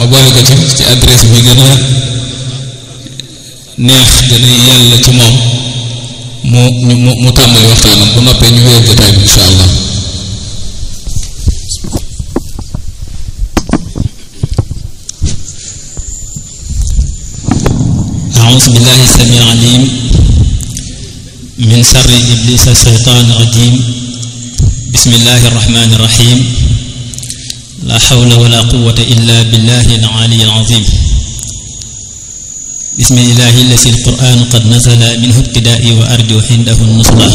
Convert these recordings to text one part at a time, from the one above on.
boole ko ci ci adresse bi gën a neex gën a yàlla ci moom mu mu mu tàmbali waxtaanam bu noppee ñu wéyal jotaay bi insha allah أعوذ بالله السميع العليم من شر إبليس الشيطان الرجيم بسم الله الرحمن الرحيم لا حول ولا قوة إلا بالله العلي العظيم بسم الله الذي القرآن قد نزل منه ابتدائي وأرجو عنده النصرة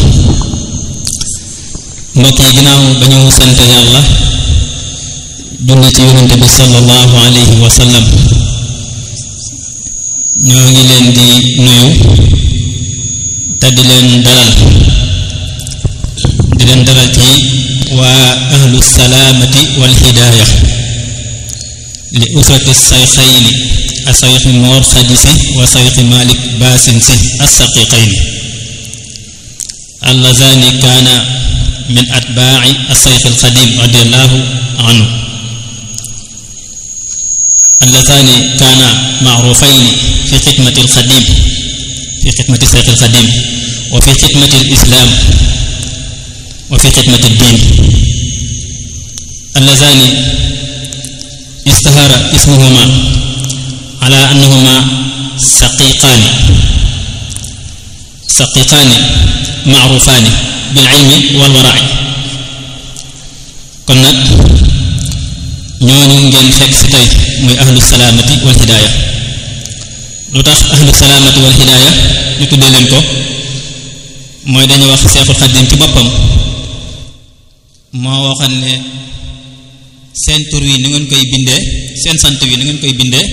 mbokk yi ginnaaw ba ñu sant yàlla julli ci yonente bi sallallahu alayhi wa sallam ñoo ngi leen di nuyu te di leen dalal di leen dalal ci waa ahlu salaamati wal hidaaya li usrati sayxayni a sayxi moor xadi si wa sayxi malik baasin si assaqiqayni allazani kaana min atbaaci asayxi alxadim radiallahu anhu اللذان كانا معروفين في خدمة الخديم في خدمة الشيخ الخديم وفي خدمة الإسلام وفي خدمة الدين اللذان اشتهر اسمهما على أنهما سقيقان سقيقان معروفان بالعلم والورع كنا ñooñu ngeen fekk si tey muy ahlu salaamati wal hidaaya lu tax ahlu salaamati wal hidaaya ñu tuddee leen ko mooy dañuy wax seexul xaddim ci boppam moo waxoon ne seen tur wi ni ngeen koy bindee seen sant wi ni ngeen koy bindee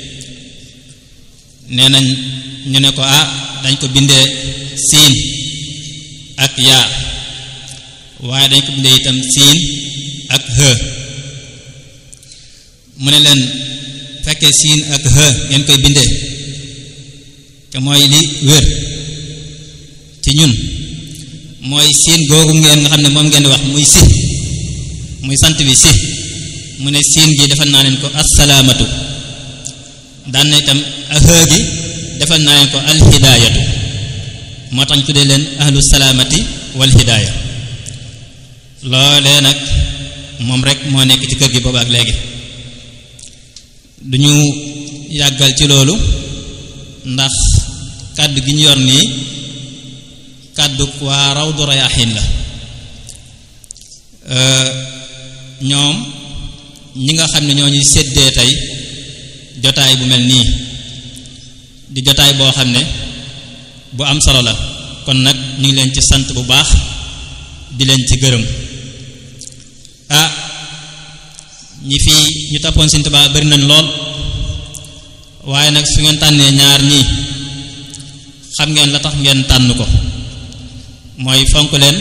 nee nañ ñu ne ko ah dañ ko bindee siin ak yaa waaye dañ ko bindee itam siin ak hë mu ne leen fekkee siin ak hë ngeen koy bindee te mooy li wér ci ñun mooy siin googu ngeen nga xam ne moom ngeen di wax muy si muy sant bi si mu ne siin gi defal naa leen ko assalaamatu daan na itam ak hë gi defal naa leen ko alhidaayatu moo tax ñu tuddee leen ahlu salaamati wal hidaaya loolee nag moom rek moo nekk ci kër gi boobu ak léegi duñu yàggal ci loolu ndax kàddu gi ñu yor nii kàddu waa rawdu rayaaxiin la ñoom ñi nga xam ne ñoo ñuy séddee tey jotaay bu mel nii di jotaay boo xam ne bu am solo la kon nag ñu ngi leen ci sant bu baax di leen ci gërëm ah ñi fi ñu toppoon Sëriñ Tuubaa bari nañ lool waaye nag su ngeen tànnee ñaar ñii xam ngeen la tax ngeen tànn ko mooy fonk leen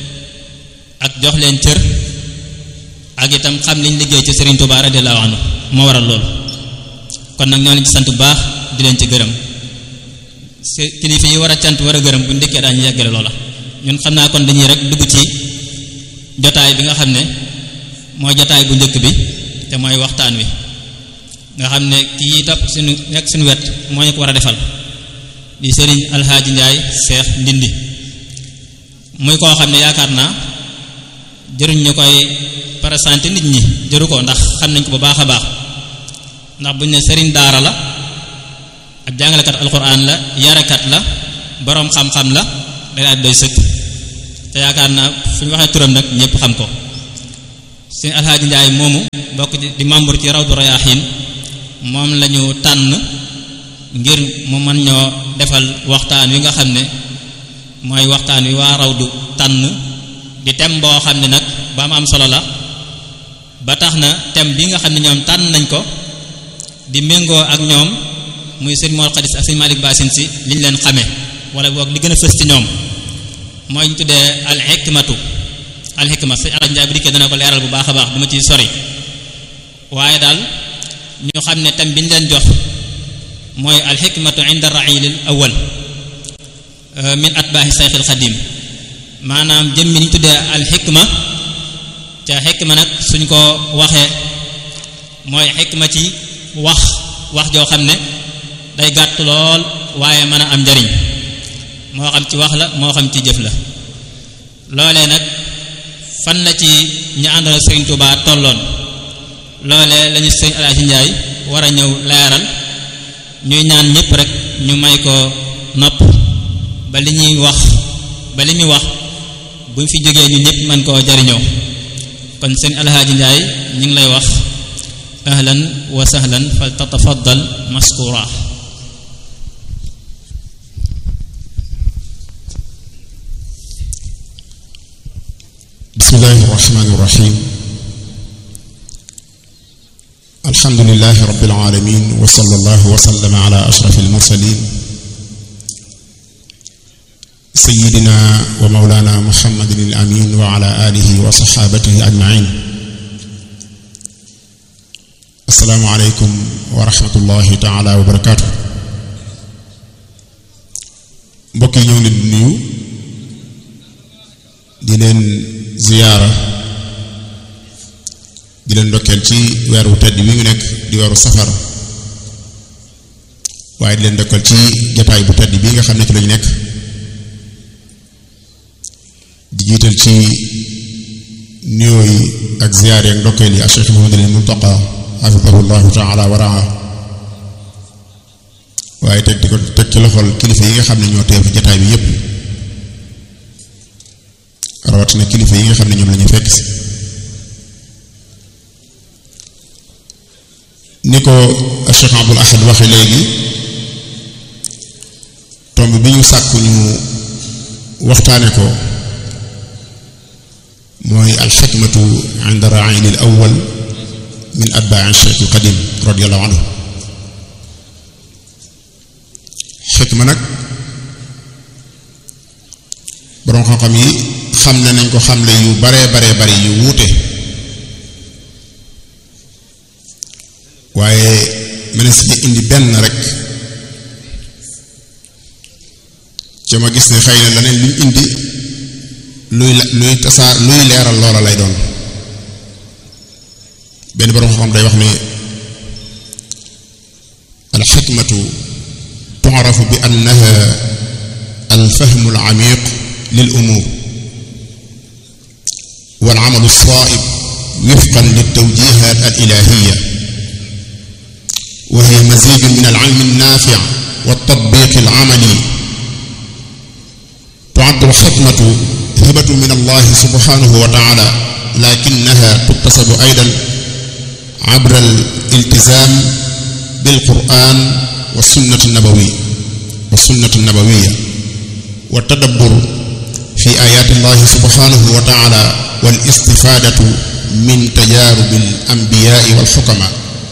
ak jox leen cër ak itam xam liñ liggéey ci Sëriñ Tuubaa radiyallaahu anhu moo waral loolu kon nag ñoo leen ci sant bu baax di leen ci gërëm si kilifa yi war a cant war a gërëm bu ndikkee daañu yeggale loola ñun xam naa kon dañuy rek dugg ci jotaay bi nga xam ne mooy jotaay bu njëkk bi te mooy waxtaan wi nga xam ne kii topp suñu nekk suñu wet moo ñu ko war a defal di sëriñ alxaaji njaay seex ndindi muy koo xam ne yaakaar naa jëruñ ñu koy présenté nit ñi jëru ko ndax xam nañ ko bu baax a baax ndax buñ ne sëriñ daara la ab jàngalekat alquran la yarekat la boroom xam-xam la day daal doy sëkk te yaakaar naa fu ñu waxee turam nag ñëpp xam ko sëñ alxaaji njaay moomu bokk di membre ci rawdu rayaaxiin moom lañu tànn ngir mu mën ñoo defal waxtaan wi nga xam ne mooy waxtaan wi waa rawdu tànn di tem boo xam ne nag ba am am solo la ba tax na tem bi nga xam ne ñoom tànn nañ ko di méngoo ak ñoom muy sëñ Mor Xadis ak sëñ Malick Basin si li ñu leen xamee wala boog li gën a fës ci ñoom mooy ñu tuddee al hikmatu al hikma sëñ Alaaji Njaay bu dikkee dana ko leeral bu baax a baax duma ciy sori waaye daal ñu xam ne tam bi ñu leen jox mooy al hikmatu inda railil awal min atbaahi sayxil xadim maanaam jëmmi ni ñu tuddee al hikma ca hikma nag suñ ko waxee mooy hikma ci wax wax joo xam ne day gàtt lool waaye mën a am njariñ moo xam ci wax la moo xam ci jëf la loolee nag fan la ci ñu àndal Sëriñ Tuubaa tolloon loolee lañu Sëriñ Alaaji Njaay war a ñëw leeral ñuy ñaan ñëpp rek ñu may ko nopp ba li ñuy wax ba li muy wax buñ fi jógee ñu ñëpp mën koo jariñoo kon Sëriñ Alaaji Njaay ñu ngi lay wax ahlan wa sahlan fal tatafaddal maskura bismillahi irrahmani irrahim alhamdulilahi rabbil alamin wa sallallahu wa sallama ala ashraf almursalin sayidina wa maulana muhammadin alamin wa ala alihi wa saxaabatihi ajmain assalaamu aleykum wa rahmatullahi taala wa barakaatu mbokk yi ñoo ngi leen di nuyu di leen ziyaara di leen ndokkeel ci weer wu tedd wi ñu nekk di weeru safar waaye di leen ndokkeel ci jataay bu tedd bii nga xam ne ci lañu nekk di jiital ci nuyoo yi ak ziyaar yi ak ndokkeel yi ak Cheikh Muhammadul Muntaqa xafidahu llahu taala wa raa waaye teg di ko teg ci loxol kilifa yi nga xam ne ñoo teew ci jataay bi yépp rawatina kilifa yi nga xam ne ñoom lañu fekk si ni ko Cheikh Abdul Ahad waxe léegi tomb bi ñu sàkku ñu waxtaane ko mooy alxikmatu inda raayil al awwal min atbaa Cheikh al Qadim radiallahu anhu xikma nag boroom xam-xam yi xam ne nañ ko xamle yu baree baree bari yu wuute waaye mënees ci indi benn rek ca ma gis ne xëy na leneen luñ indi luy luy tasaar luy leeral loola lay doon benn boroom xam day wax ne alxikmatu tu'rafu bi annaha alfahmu alamiq lil umur wal amalu saa'ib wifqan liltawjihat alilahiya wa hiya mazijun min alilmi alnafi waltatbiq alamali tu'addu alxikmatu hibatu min allahi subhanahu wa taala lakinaha tuktasabu aydan abra aliltizam bilquran wa sunnati nabawi wa sunnati nabawiya wa tadabbur fi ayaati llahi subhanahu wa taala wal istifaadatu min tajaarubi al anbiyaai wal xukama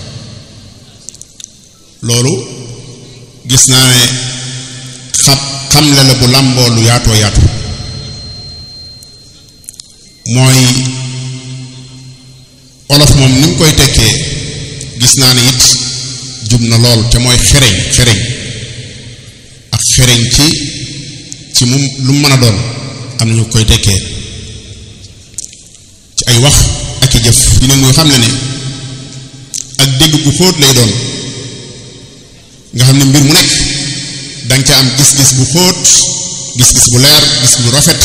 loolu gis naa ne xam xamle la bu làmboo lu yaatoo yaatu mooy olof moom ni mu koy tekkee gis naa ne it jub na lool te mooy xereñ xereñ ak xereñ ci ci mu lu mu mën a doon am na ñu koy tekkee ci ay wax ak i jëf yi ne muy xam ne ne ak dégg gu xóot lay doon nga xam ne mbir mu nekk danga ca am gis-gis bu xóot gis-gis bu leer gis bu rafet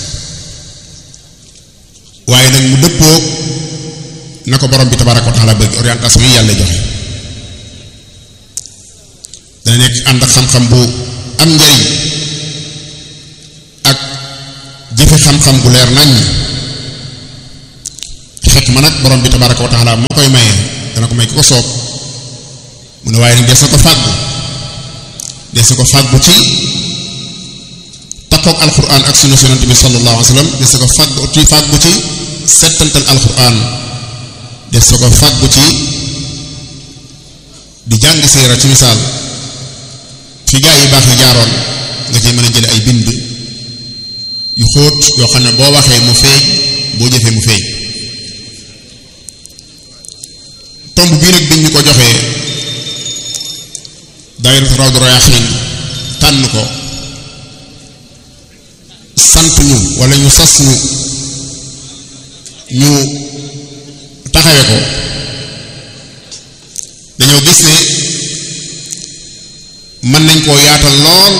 waaye nag mu dëppoo na ko borom bi tabaraka wa taala bëgg orientation yi yàlla joxe dana nekk ànd ak xam-xam bu am njariñ ak jëfe xam-xam bu leer nañ xekk ma nag borom bi tabaraka wa taala moo koy maye dana ko may ki ko soob mu ne waaye nag des na ko fàggu des na ko fàggu ci takkook alquran ak sunna yonent bi sallallahu alayhi wa sallam des na ko fàggu ci fàggu ci settantal alquran des na ko fàggu ci di jàng siira ci misaal fi gaa yi baax yi jaaroon nga ci mën a jële ay bind yu xóot yoo xam ne boo waxee mu feeñ boo jëfee mu feeñ tomb bii nag biñ ñu ko joxee daayiratu Rawdu Rayaahiin tànn ko sant ñu wala ñu sas ñu ñu taxawe ko dañoo gis ne mën nañ koo yaatal lool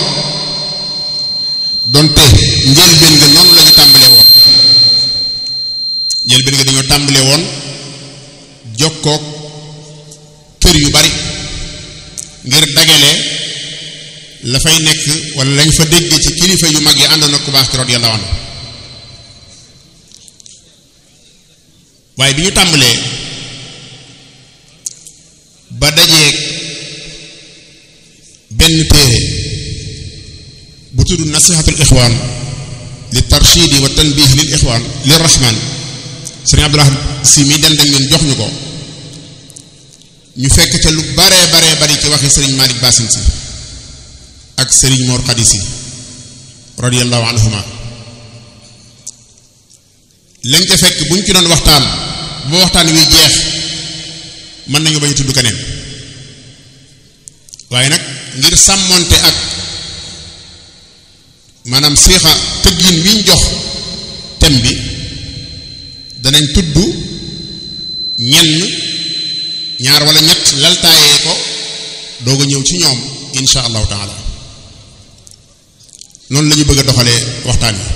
donte njëlbéen nga noonu la ñu tàmbalee woon njëlbéen nga dañoo tàmbalee woon jokkook kër yu bari ngir dagale la fay nekk wala lañ fa dégg ci kilifa yu mag yi àndoon ak ku baax ki radiyallahu anhu waaye bi ñu tàmbalee ba dajeeg benn téere bu tudd nasihatul ixwaan li tarshidi wa tanbih lil ixwaan lir rahman sëriñ Abdul si mi den dañ ñun jox ñu ko ñu fekk ca lu baree baree bari ci waxi sëriñ Malick Basin si ak sëriñ Mor Khady si radiyallahu anhuma lañ ca fekk buñ ci doon waxtaan ba waxtaan wi jeex mën nañu bañ a tudd keneen waaye nag ngir sàmmonte ak maanaam siixa tëggin wiñ jox tem bi danañ tudd ñenn ñaar wala ñett laltaayee ko doog a ñëw ci ñoom insha allahu taala noonu la ñu bëgg a doxalee waxtaan wi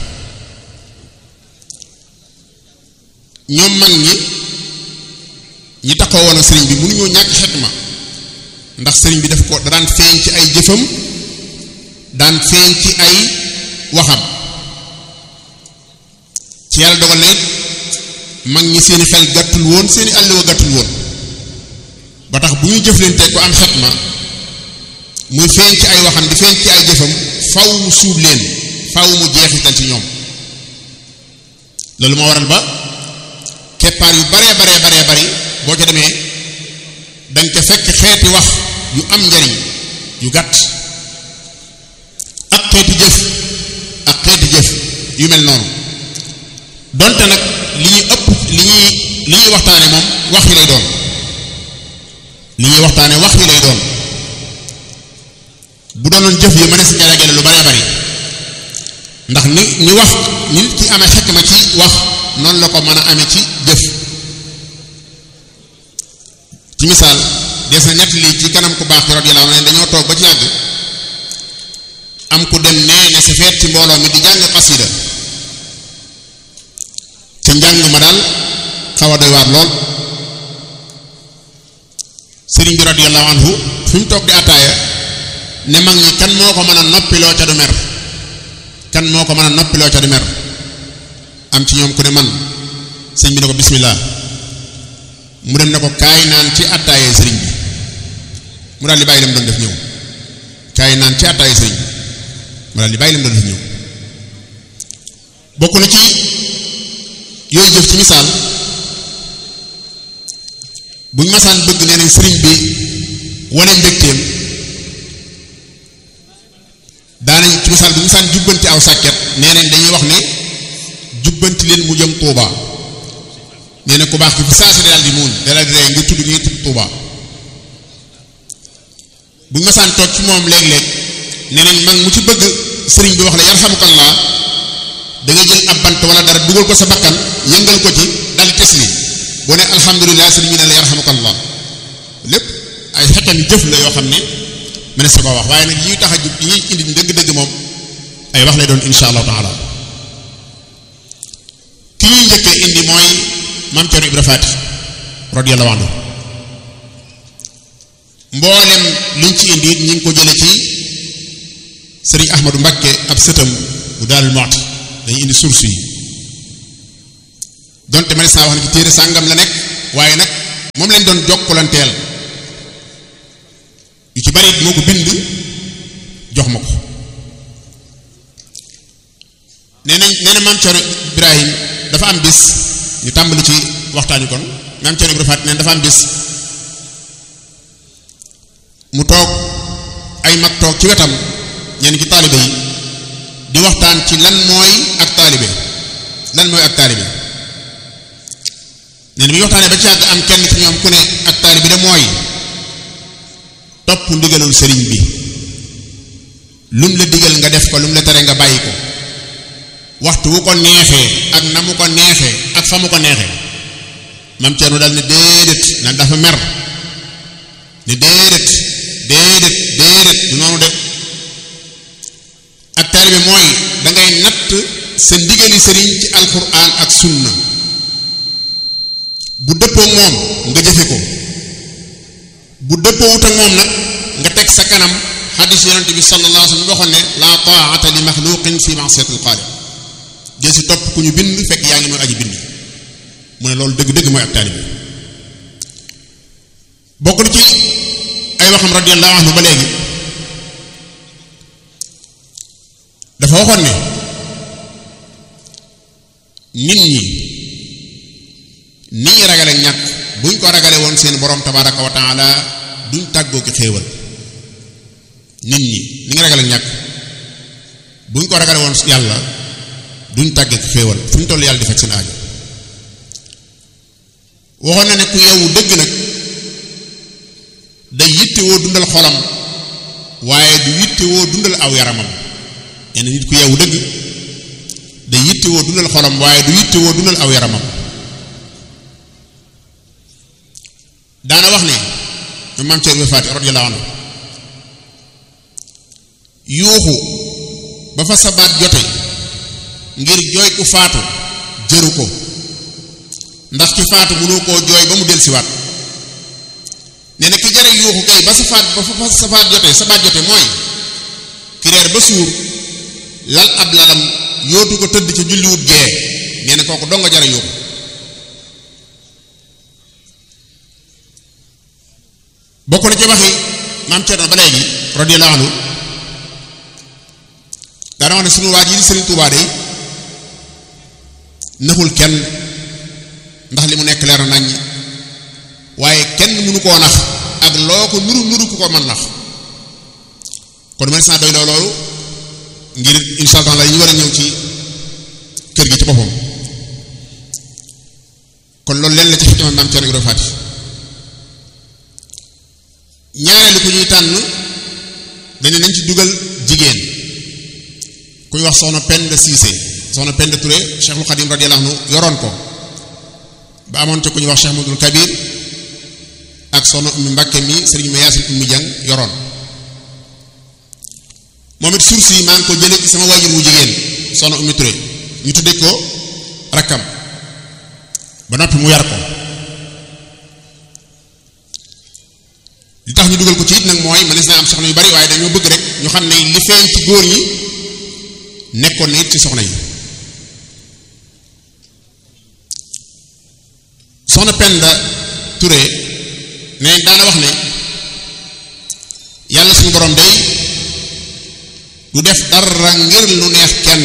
ñoom mag ñi ñi taxaw woon ak sëriñ bi mënuñoo ñàkk xekma ndax sëriñ bi daf ko daan feeñ ci ay jëfam daan feeñ ci ay waxam ci yàlla dogal na it mag ñi seeni xel gàttul woon seeni àlliwa gàttul woon ba tax bu ñuy jëflante ko am xekma muy feeñ ci ay waxam di feeñ ci ay jëfam faw mu suub leen faw mu jeexital ci ñoom loolu moo waral ba keppaar yu baree baree baree bari boo ca demee dañ ca fekk xeeti wax yu am njariñ yu gàtt ak xeeti jëf ak xeeti jëf yu mel noonu donte nag li ñuy ëpp li ñuy li ñuy waxtaane moom wax yi lay doon li ñuy waxtaane wax yi lay doon bu doonoon jëf yi mënees nga dagale lu baree bari ndax ni ni wax nit ki amee xekk ma ci wax noonu la ko mën a amee ci jëf ci misaal des na ñett lii ci kanam ku baax ki radiyallahu anhu dañoo toog ba ci yàgg am ku dem nee ne si feet ci mbooloo mi di jàng xasida ca njàng ma daal xaw a doy waar lool sëriñ bi radiyallahu anhu fi mu toog di attaaya ne mag ñi kan moo ko mën a noppiloo ca du mer kan moo ko mën a noppiloo ca du mer am ci ñoom ku ne man sëñ bi ne ko bismillah mu dem ne ko kaay naan ci attaayee sëriñ bi mu daal di bàyyi lam doon def ñëw kaay naan ci attaayee sëriñ bi mu daal di bàyyi lam doon def ñëw bokk na ci yooyu jëf ci misaal buñ masaan bëgg nee nañ sëriñ bi wane mbégteem daanañ ci misaal bu ñu masaan jubbanti aw sàkket nee nañ dañuy wax ne jubbanti leen mu jëm Touba nee na ku baax ki fi saa si daal di muuñ dalal di rey ngir tudd ngir tudd Touba bu ñu masaan toog ci moom léeg-léeg nee nañ mag mu ci bëgg sëriñ bi wax la yarhamukallah da nga jël ab bant wala dara dugal ko sa bakkan yëngal ko ci dal di tesli boo ne alhamdulilah sëriñ bi ne la yarhamukallah lépp ay xetam jëf la yoo xam ne mu ne sa ko wax waaye nag yi ñuy tax a jub yi ñuy indi dëgg-dëgg moom ay wax lay doon insha allahu taala ki ñuy njëkkee indi mooy maam Thierno Ibra Faty radiyallahu anhu mboolem liñ ci indi ñi ngi ko jële ci sëriñ Ahmadou Mbakke ab sëtam bu Daarul Muxti dañuy indi source yi donte ma ne saa wax ne ci téere sàngam la nekk waaye nag moom lañ doon jokkalanteel yu ci bari moo ko bind jox ma ko nee nañ nee na maam Thierno Ibrahim dafa am bis ñu tàmbali ci waxtaan wi kon maam Thierno Ibrahim Faty nee dafa am bis mu toog ay mag toog ci wetam ñenn ci taalibe yi di waxtaan ci lan mooy ak taalibe lan mooy ak taalibe nee na bi ñu waxtaanee ba ci yàgg am kenn ci ñoom ku ne ak taalibe de mooy topp ndigalul sëriñ bi lum la digal nga def ko lum la tere nga bàyyi ko waxtu wu ko neexee ak na mu ko neexee ak fa mu ko neexee mam Thierno daal ne déedéet nag dafa mer ne déedéet déedéet déedéet du noonu de ak taalibe mooy dangay natt sa ndigali sëriñ ci alquran ak sunna bu dëppoo moom nga jëfe ko bu dëppoo wut ak moom nag nga teg sa kanam xadis yonent bi sallallahu alayhi wa sallam waxoon ne la taata li maxluqin fi masiyatil xaaliq jël si topp ku ñu bind fekk yaa ngi mooy aji bind mu ne loolu dëgg-dëgg mooy ak taalibe bokk na ci ay waxam radiyallahu anhu ba léegi dafa waxoon ne nit ñi ni ñi ragale ñàkk buñ ko ragale woon seen borom tabaraka wa taala duñ tàggoo ki xéewal nit ñi ni ngi ragale ñàkk buñ ko ragale woon yàlla duñ tàggee ki xéewal fu ñu toll yàlla di faj seen aajo waxoon na ne ku yeewu dëgg nag day yittewoo dundal xolam waaye du yittewoo dundal aw yaramam nee na nit ku yeewu dëgg day yittewoo dundal xolam waaye du yittewoo dundal aw yaramam daana wax ne ñu maam Cerno Faati radiyallahu anhu yuuxu ba fa sabaat jote ngir jooy ku faatu jëru ko ndax ki faatu mënoo koo jooy ba mu dellusiwaat nee na ki jare yuuxu kay ba sa faat ba fa sa faat jotee sa baat jotee mooy ki reer ba suur lal ab lalam yootu ko tëdd ca julliwut gee nee na kooku doo nga jare yuuxu bokk na ci waxi maam Cerno ba léegi radiyallahu anhu daana wax ne sunu waaj yi di Sëriñ Tuubaa day naxul kenn ndax li mu nekk leer nañ waaye kenn mënu koo nax ak loo ko nuru nuru ku ko mën nax kon man saa doy loo loolu ngir insha Allah la ñu war a ñëw ci kër gi ci boppam kon loolu leen la ci xikma maam Cerno Ibra Faati ñaareelu ku ñuy tànn dañu nañ ci dugal jigéen kuy wax soxna Penda Cissé soxna Penda Touré Cheikhul Khadim radiyallahu anhu yoroon ko ba amoon ca ku ñuy wax Cheikh Mouhamadoul Kabir ak soxna Ummi Mbàkke mi sëriñ ma Yaasin Ummi Jang yoroon moom it suuf si maa ngi ko jëlee ci sama waajur wu jigéen soxna Ummi Touré ñu tuddee ko rakkam ba noppi mu yar ko li tax ñu dugal ko ci it nag mooy mënees naa am soxna yu bari waaye dañoo bëgg rek ñu xam ne li feeñ ci góor ñi nekkoon na it ci soxna yi soxna Penda Touré ne daana wax ne yàlla suñu borom day du def dara ngir lu neex kenn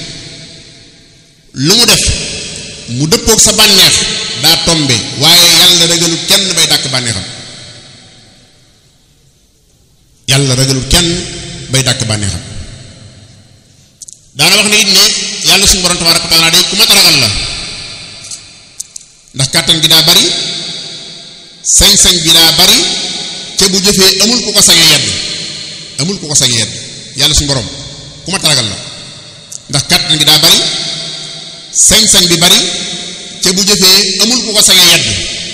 lu mu def mu dëppook sa bànneex daa tombe waaye yàlla ragalu kenn bay dàkk bànneexam yàlla ragalul kenn bay dàkk bànneexam daana wax ne it ne yàlla suñu borom tabaaraka wa taala day ku mat a ragal la ndax kàttan gi daa bari sañ-sañ bi daa bari ca bu jëfee amul ku ko sañe yedd amul ku ko sañe yedd yàlla suñu borom ku mat a ragal la ndax kàttan gi daa bari sañ-sañ bi bari ca bu jëfee amul ku ko sañe yedd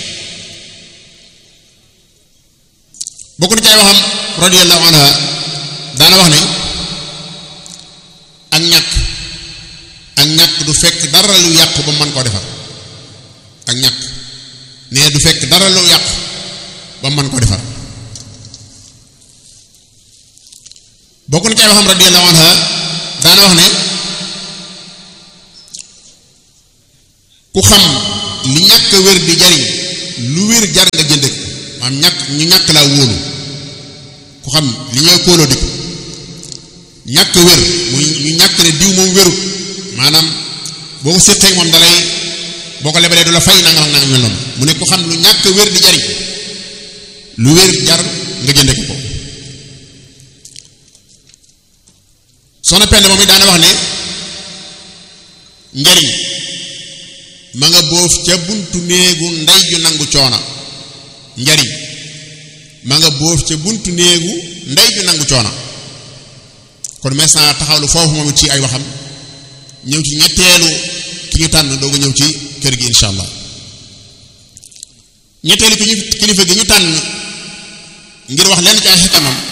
bokk na ci ay waxam radiyallahu anha daana wax ne ak ñàkk ak ñàkk du fekk dara lu yàqu ba mën koo defar ak ñàkk nee du fekk dara lu yàqu ba mën koo defar bokk na ci ay waxam radiyallahu anha daana wax ne ku xam li ñàkk wér di jariñ lu wér jar nga jënd ko maanaam ñàkk ñu ñàkk laa wóolu ku xam li ñooy kóoloo di ko ñàkk wér muy ñu ñàkk ne diw moom wérut maanaam boo ko séqee moom dalay boo ko lebalee du la fay nangam ak nangam mel noonu mu ne ku xam lu ñàkk wér di jariñ lu wér jar nga jënde ko ko soxna Penda moom it daana wax ne njariñ ma nga boof ca buntu néegu ndey ju nangu coona njariñ ma nga boof ca buntu néegu ndey ju nangu coona kon mes naa taxawlu foofu moom it ci ay waxam ñëw ci ñetteelu ki ñu tànn doog a ñëw ci kër gi insha allah ñetteelu ki ñu kilifa gi ñu tànn ngir wax leen ci ay xikamam